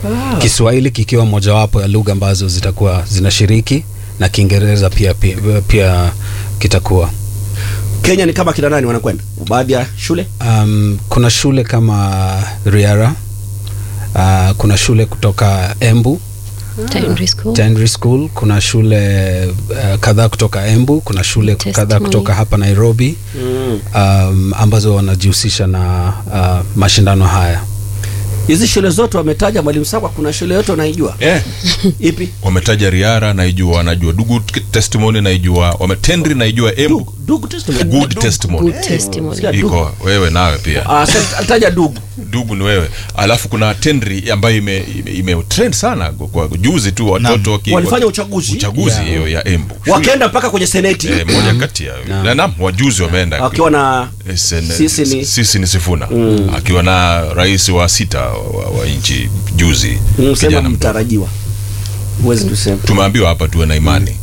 Kiswahili kikiwa mojawapo ya lugha ambazo zitakuwa zinashiriki na Kiingereza pia, pia, pia kitakuwa Kenya ni kama kina nani wanakwenda baadhi ya shule um, kuna shule kama Riara uh, kuna shule kutoka Embu Secondary school. Secondary School, kuna shule uh, kadhaa kutoka Embu, kuna shule kadhaa Testimony. kutoka hapa Nairobi um, ambazo wanajihusisha na uh, mashindano haya. hizi shule zote wametaja mwalimu Sakwa, kuna shule yote unaijua eh, ipi? wametaja riara naijua najua dugu testimony naijua wametendri naijua embu Dugu, Dugu testimony. good testimony Good testimony. Sikia Dugu. iko wewe nawe pia Ah, sasa alitaja Dugu. dugu ni wewe alafu kuna tendri ambayo ime, ime, ime trend sana kwa juzi tu watoto waki- Walifanya waki- uchaguzi. uchaguzi Yeah. hiyo ya embu Wakaenda mpaka kwenye seneti eh, moja kati ya na naam wajuzi wameenda wakiwa na Eh, sen- Sisi ni- sisi ni Sifuna akiwa na rais wa sita wa, wa, wa nchi juzi msema kijana mdogo. mtarajiwa, huwezi tusema. tumeambiwa hapa tuwe na imani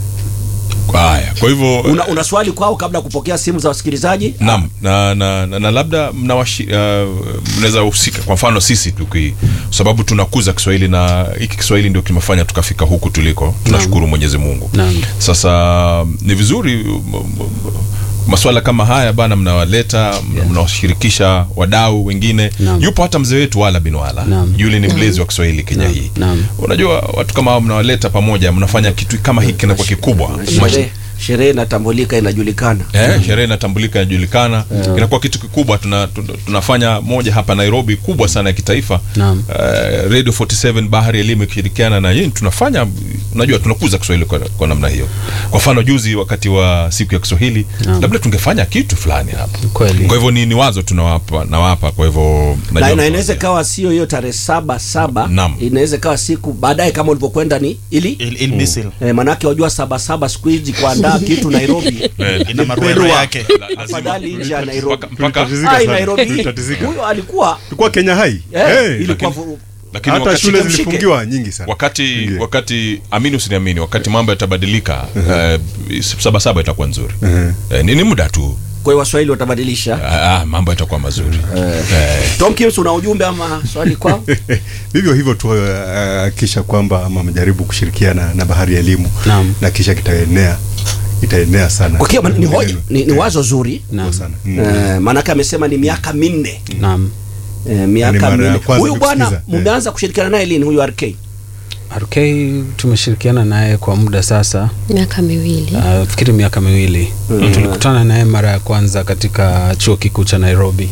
haya kwa hivyo Una, una swali kwao kabla ya kupokea simu za wasikilizaji? Naam, na, na, na, na labda mnawashi uh, mnaweza husika kwa mfano sisi tuki sababu tunakuza Kiswahili na hiki Kiswahili ndio kimefanya tukafika huku tuliko. Tunashukuru Mwenyezi Mungu. Naam. Sasa ni vizuri m- m- maswala kama haya bana, mnawaleta mna- mnawashirikisha wadau wengine. Naam. Yupo hata mzee wetu Wala bin Wala, Naam. yule ni mlezi wa Kiswahili Kenya Naam. hii. Naam. Unajua watu kama hao mnawaleta pamoja, mnafanya kitu kama hiki kinakuwa kikubwa. Sherehe sherehe inatambulika, inajulikana. Eh, sherehe inatambulika inajulikana, inakuwa kitu kikubwa. Tuna, tuna, tunafanya moja hapa Nairobi kubwa sana ya kitaifa Naam. Eh, Radio 47 Bahari ya Elimu ikishirikiana na yeye tunafanya, unajua tunakuza Kiswahili kwa, kwa namna hiyo. Kwa mfano juzi wakati wa siku ya Kiswahili Naam. labda tungefanya kitu fulani hapa. Kweli. Kwa hivyo ni, ni wazo tunawapa nawapa, kwa hivyo Na, najua na inaweza mtawaambia. ikawa sio hiyo tarehe saba saba, Naam. inaweza ikawa siku baadaye kama ulivyokwenda ni ili Il, il misil eh, manake wajua saba saba siku hizi kuandaa kitu Nairobi Eh, ina maruero Perua. yake la- lazima- afadhali nje ya Nairobi. mpaka- mpaka- Tulitatizika Ai, sana. Nairobi Tulitatizika. huyo alikuwa Tulikuwa Kenya Hai. eh, Hey, ilikuwa lakini- vu- lakini hata wakati- shule mshike. zilifungiwa nyingi sana. wakati Ingie. wakati amini usiniamini wakati mambo yatabadilika eh, saba saba itakuwa nzuri eh, ni, ni muda tu kwa hiyo Waswahili watabadilisha. ah, ah, mambo yatakuwa mazuri eh. Tom Kims, una ujumbe ama swali kwao? Vivyo hivyo tu uh, kisha kwamba ama mjaribu kushirikiana na Bahari ya Elimu Naam. na kisha kitaenea itaenea sana. Kwa hiyo ni hoja ni, ni wazo zuri Naam. sana. Mm. eh, maanake amesema ni miaka minne Naam. eh, Ni miaka mara ya minne. kwanza Huyu bwana kusikiza, mmeanza kushirikiana naye lini? Huyu RK RK tumeshirikiana naye kwa muda sasa, miaka miwili uh, fikiri miaka miwili. Tulikutana naye mara ya kwanza katika chuo kikuu cha Nairobi.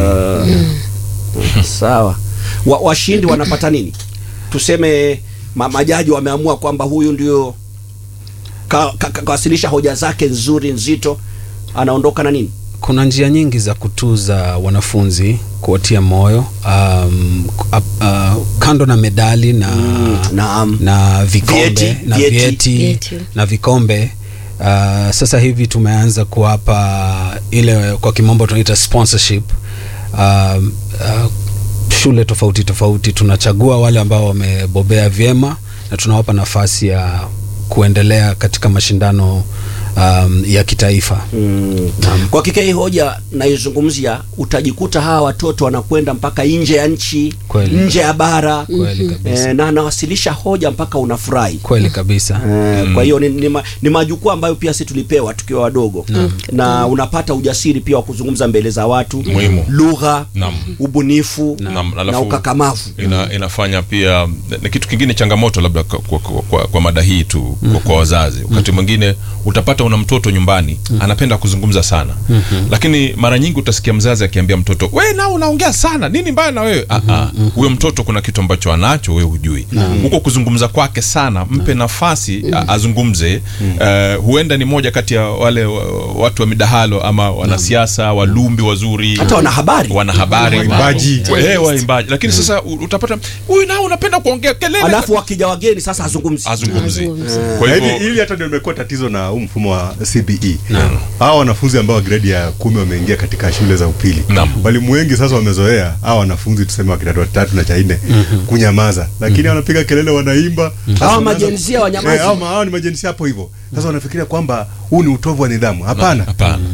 sawa. Wa, washindi wanapata nini? Tuseme ma, majaji wameamua kwamba huyu ndio kawasilisha ka, ka, kawasilisha hoja zake nzuri nzito, anaondoka na nini? Kuna njia nyingi za kutuza wanafunzi, kuwatia moyo um, uh, uh, kando na medali na, naam. na vikombe Vyeti, na vyeti. vyeti, Vyeti. na vikombe uh, sasa hivi tumeanza kuwapa ile kwa kimombo tunaita sponsorship um, uh, shule tofauti tofauti tunachagua wale ambao wamebobea vyema na tunawapa nafasi ya kuendelea katika mashindano um, ya kitaifa Mm. Naam. Kwa hakika hii hoja naizungumzia, utajikuta hawa watoto wanakwenda mpaka nje ya nchi, Kweli. nje ya bara Kweli kabisa. eh, na anawasilisha hoja mpaka unafurahi. kweli kabisa Eh, Kwa hiyo ni, ni, ma, ni majukwaa ambayo pia sisi tulipewa tukiwa wadogo na unapata ujasiri pia wa kuzungumza mbele za watu, Muhimu. lugha, Naam. ubunifu Naam, na alafu- ukakamavu. ina, inafanya pia na kitu kingine changamoto labda kwa, kwa, kwa, kwa, kwa mada hii tu kwa, kwa wazazi wakati mwingine utapata una mtoto nyumbani anapenda kuzungumza sana lakini mara nyingi utasikia mzazi akiambia mtoto we nao unaongea sana nini mbaya na wewe Ah, ah. huyo mtoto kuna kitu ambacho anacho wewe hujui huko kuzungumza kwake sana mpe nafasi a- azungumze Eh, huenda ni moja kati ya wale wa- watu wa midahalo ama wanasiasa walumbi wazuri Hata wanahabari. wanahabari Waimbaji. Eh, waimbaji lakini sasa u- utapata huyu nao unapenda kuongea kelele Alafu wakija wageni sasa hazungumzi. azungumzi Azungumzi. kwa Na hivyo hili hili hata ndio imekuwa tatizo na huu mfumo wa CBE. Hawa wanafunzi ambao wa gredi ya kumi wameingia katika shule za upili, Naam. walimu wengi sasa wamezoea hawa wanafunzi tuseme wa kidato cha tatu na cha nne kunyamaza, lakini wanapiga kelele, wanaimba. Sasa Hawa wanaanza- majenzia wanyamazi. Eh, hawa ma- hawa ni majinsia hapo hivyo. Sasa wanafikiria kwamba huu ni utovu wa nidhamu. Hapana, hapana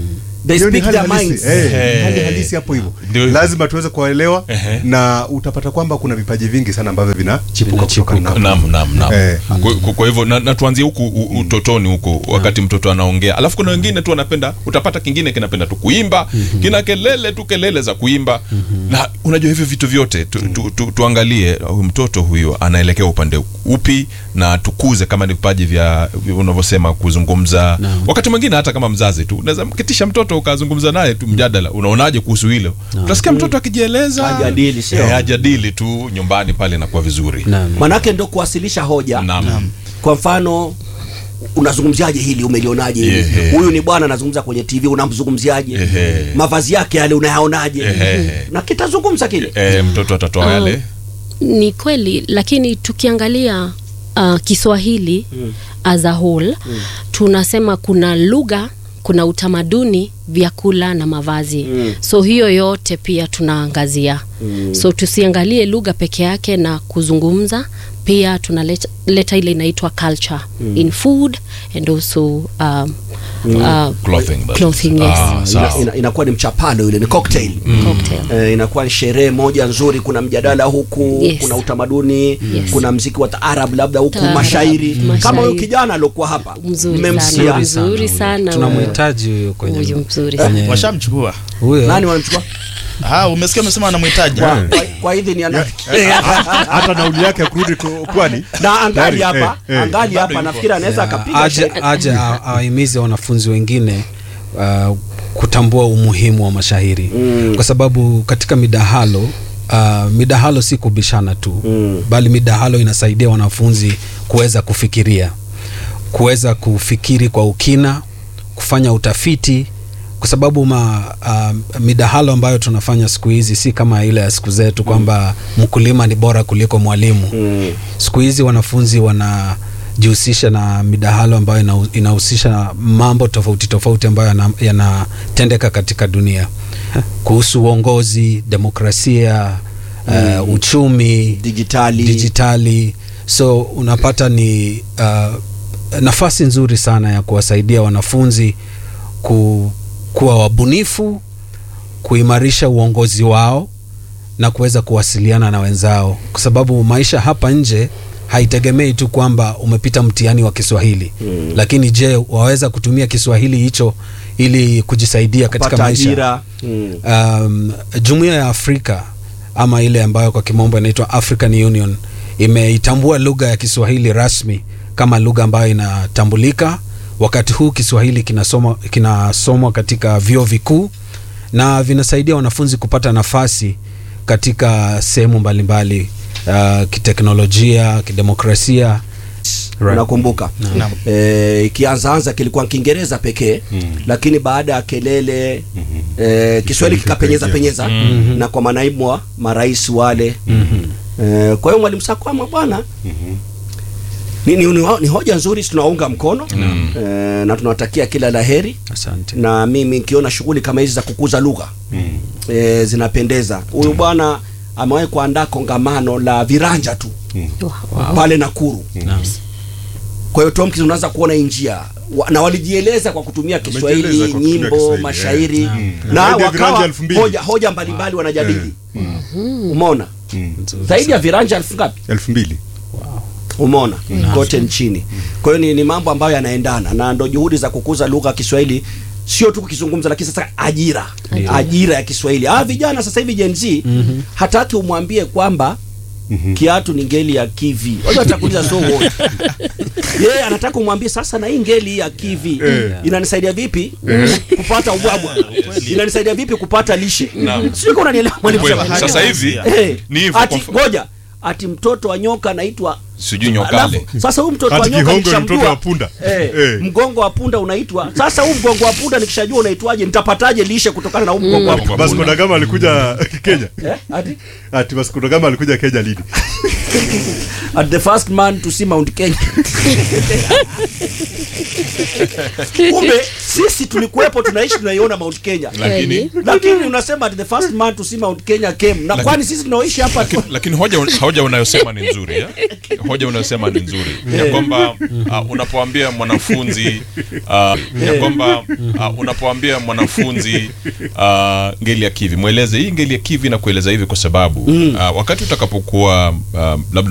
They Hiyo ni speak hali their halisi. minds. Eh, Eh. hali halisi hapo hivyo Ndio. lazima tuweze kuwaelewa Ehe. na utapata kwamba kuna vipaji vingi sana ambavyo vinachipuka Vinachipuka. kutoka na Naam, naam, naam. Eh. Kwa- kwa- Kwa hivyo na, na tuanzie huku u- utotoni huku wakati mtoto anaongea, alafu kuna wengine tu anapenda, utapata kingine kinapenda tu kuimba, kina kelele tu kelele za kuimba, na unajua hivyo vitu vyote tu, tu, tu, tuangalie huyu mtoto huyu anaelekea upande upi, na tukuze kama ni vipaji vya vya unavyosema kuzungumza. Wakati mwingine hata kama mzazi tu unaweza mkitisha mtoto ukazungumza naye tu mjadala, unaonaje kuhusu hilo? Utasikia mtoto akijieleza, Ajadili, sio? Eh, ajadili tu nyumbani pale, inakuwa vizuri. Naam. manake ndo kuwasilisha hoja Naam. kwa mfano unazungumziaje hili umelionaje hili Ehe. huyu ni bwana anazungumza kwenye tv unamzungumziaje Ehe. mavazi yake yale unayaonaje Ehe. na kitazungumza kile Eh, mtoto atatoa yale ni kweli lakini tukiangalia uh, kiswahili mm. as a whole mm. tunasema kuna lugha kuna utamaduni vyakula na mavazi mm. so hiyo yote pia tunaangazia mm. so tusiangalie lugha peke yake na kuzungumza pia tunaleta leta ile inaitwa culture mm. in food and also um, uh, Clothing, that is. clothing yes. Ah, sawa. ina, ina, inakuwa ni mchapano ile ni cocktail cocktail Eh, inakuwa ni sherehe moja nzuri kuna mjadala huku Yes. kuna utamaduni Yes. kuna mziki wa taarab labda huku Taarab, mashairi mashairi. kama huyu kijana aliokuwa hapa Mzuri mmemsikia sana. Mzuri sana. tunamhitaji huyo kwenye Huyu mzuri kwenye- washamchukua huyo nani wanamchukua Ah, umesikia umesema anamhitaji kwa, kwa, kwa idhini ya nani? hata nauli yake ya kurudi ku- kwani na angali Tayari, hapa eh, eh. angali Bado hapa yupo. nafikiri anaweza akapiga aje, shairi. aje a- awahimize wanafunzi wengine uh, kutambua umuhimu wa mashairi mm. kwa sababu katika midahalo uh, midahalo si kubishana tu mm. bali midahalo inasaidia wanafunzi kuweza kufikiria kuweza kufikiri kwa ukina kufanya utafiti kwa sababu ma, uh, midahalo ambayo tunafanya siku hizi si kama ile ya siku zetu kwamba mkulima ni bora kuliko mwalimu Mm. siku hizi wanafunzi wanajihusisha na midahalo ambayo ina- inahusisha mambo tofauti tofauti ambayo yana- yanatendeka katika dunia kuhusu uongozi demokrasia uh, uchumi Dijitali. dijitali so unapata ni uh, nafasi nzuri sana ya kuwasaidia wanafunzi ku, kuwa wabunifu kuimarisha uongozi wao na kuweza kuwasiliana na wenzao kwa sababu maisha hapa nje haitegemei tu kwamba umepita mtihani wa kiswahili mm. lakini je waweza kutumia kiswahili hicho ili kujisaidia katika Kupata maisha ajira. Mm. um, jumuiya ya afrika ama ile ambayo kwa kimombo inaitwa african union imeitambua lugha ya kiswahili rasmi kama lugha ambayo inatambulika wakati huu kiswahili kinasomwa kinasomwa katika vyuo vikuu na vinasaidia wanafunzi kupata nafasi katika sehemu mbalimbali uh, kiteknolojia kidemokrasia Right. unakumbuka Naam. Eh, ikianzaanza kilikuwa kiingereza pekee lakini baada ya kelele eh, kiswahili kikapenyeza penyeza na kwa manaibu wa marais wale eh, kwa hiyo mwalimu sakwama bwana ni, ni, ni, ni hoja nzuri tunaunga mkono eh, na tunawatakia kila la heri asante na mimi nikiona shughuli kama hizi za kukuza lugha eh, zinapendeza huyu bwana amewahi kuandaa kongamano la viranja tu wow. pale Nakuru. Kwa hiyo Tomkins unaanza kuona hii njia Wa- na walijieleza kwa kutumia Kiswahili, Wamejieleza kwa kutumia nyimbo, Kiswahili, mashairi eh. Mm. na Zaidi ya viranja wakawa elfu mbili. hoja, hoja mbalimbali wanajadili. Umeona zaidi ya viranja elfu ngapi? elfu mbili Umeona kote nchini. Kwa hiyo ni, ni mambo ambayo yanaendana na ndo juhudi za kukuza lugha ya Kiswahili sio tu kukizungumza lakini sasa ajira ajira ya Kiswahili. Ah, vijana sasa hivi Gen Z hataki umwambie kwamba kiatu ni ngeli ya kivi. Watu watakuuliza so what? Yeye anataka umwambie sasa na hii ngeli ya kivi inanisaidia vipi kupata ubwabwa? Inanisaidia vipi kupata lishe? Sio kama unanielewa mwalimu Kweli, Shabani? sasa hivi Eh, ni hivyo ati kwa mfano. ngoja ati mtoto wa nyoka anaitwa sijui nyokale Alafu, sasa huyu mtoto wa Ati nyoka kihongo ni nikishamjua mtoto wa punda. eh, Eh. mgongo wa punda unaitwa sasa huu mgongo wa punda nikishajua unaitwaje nitapataje lishe kutokana na huu mgongo wa punda Vasco da Gama alikuja Kenya eh? ati, ati Vasco da Gama alikuja Kenya lini at the first man to see Mount Kenya kumbe sisi tulikuwepo tunaishi tunaiona mount kenya lakini lakini unasema the first man to see mount kenya came na Lakini- kwani sisi tunaoishi hapa tu lakini, lakini hoja, hoja unayosema ni nzuri ya? hoja unayosema ni nzuri ya kwamba uh, unapoambia mwanafunzi uh, ya kwamba uh, unapoambia mwanafunzi uh, ngeli ya kivi mweleze hii ngeli ya kivi na kueleza hivi kwa sababu uh, wakati utakapokuwa uh, labda